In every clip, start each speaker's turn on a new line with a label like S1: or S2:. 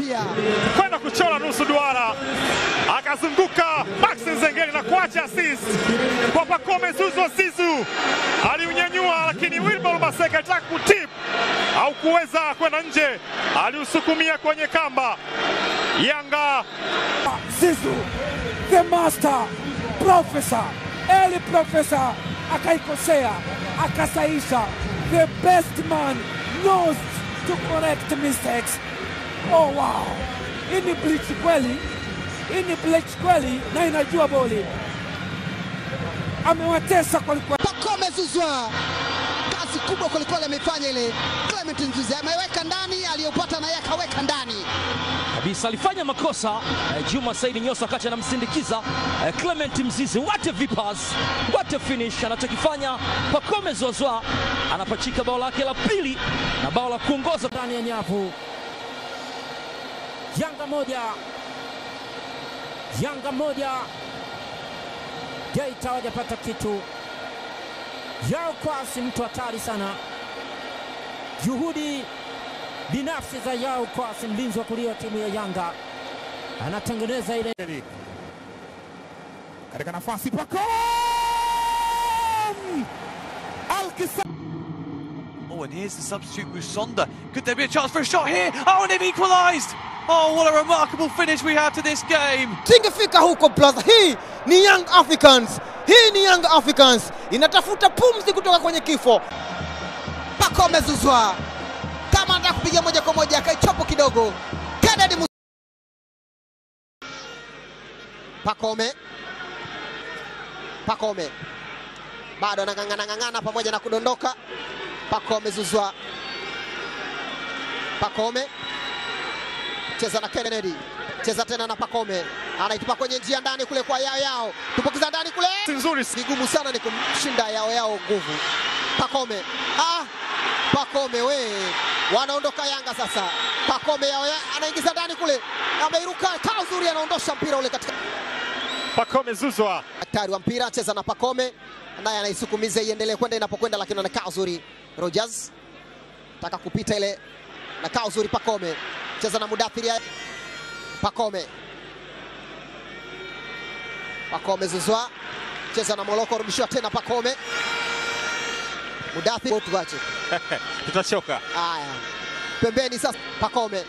S1: pia
S2: kwenda kuchora nusu duara, akazunguka Max Nzengeli na kuacha assist kwa Pacome Zouzoua Zizou. Aliunyanyua, lakini Wilbol Maseka alitaka kutip au kuweza kwenda nje, aliusukumia kwenye kamba. Yanga
S3: Zizou the master professor eli professor akaikosea akasaisha the best man knows to correct mistakes oh wow hii ni bleach kweli hii ni bleach kweli na inajua boli amewatesa kwelikweli
S1: Pacome Zouzoua kazi kubwa kwelikweli ameifanya ile. Clement Nzuzi ameweka ndani, aliyopata naye akaweka ndani.
S4: kabisa alifanya makosa eh, Juma Saidi Nyosa wakati anamsindikiza eh, Clement Mzizi. What a vipas, what a finish anachokifanya Pacome Zouzoua, anapachika bao lake la pili na bao la kuongoza
S3: ndani ya nyavu. Yanga moja, Yanga moja, Geita hawajapata kitu. Yao Kwasi mtu hatari sana, juhudi binafsi za Yao Kwasi, mlinzi wa kulia wa timu ya Yanga, anatengeneza ile
S5: katika nafasi Pacome Alkisa
S6: Oh, and here's the substitute Musonda. Could there be a chance for a shot here? Oh, and they've equalised! Oh, what a remarkable finish we have to this game.
S7: Singefika huko brother. Hii ni Young Africans, hii ni Young Africans inatafuta pumzi kutoka kwenye kifo.
S1: Pacome Zouzoua kama anataka kupiga moja kwa moja akaichopo kidogo. Kennedy Mus Pacome Pacome bado anang'ang'ana ng'ang'ana pamoja na kudondoka. Pacome Zouzoua Pacome cheza na Kennedy cheza tena na Pacome anaitupa kwenye njia ndani kule kwa yao yao, tupokiza ndani kule
S2: nzuri
S1: vigumu sana ni kumshinda yao yao nguvu. Pacome ah, Pacome we, wanaondoka Yanga sasa. Pacome yao ya, anaingiza ndani kule, ameiruka kaa uzuri, anaondosha mpira ule katika
S2: Pacome Zouzoua
S1: daktari wa mpira cheza na Pacome, naye anaisukumiza iendelee kwenda inapokwenda, lakini anakaa uzuri. Rogers taka kupita ile, nakaa uzuri. Pacome cheza na Mudathiri, Pacome Pacome Zouzoua cheza na Moloko, rudishiwa tena Pacome Mudathiri, tuache
S2: tutachoka.
S1: Haya, pembeni sasa, Pacome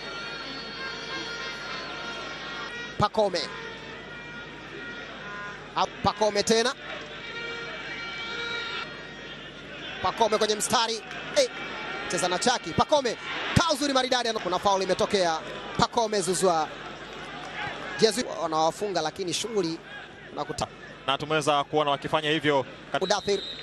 S1: Pacome Ah, Pacome tena Pacome kwenye mstari eh, cheza na Chaki Pacome kaa uzuri maridadi, kuna faul imetokea. Pacome Zouzoua jezi wanawafunga, lakini shughuli unakuta
S2: na tumeweza kuona wakifanya hivyo kat-
S1: Mudathir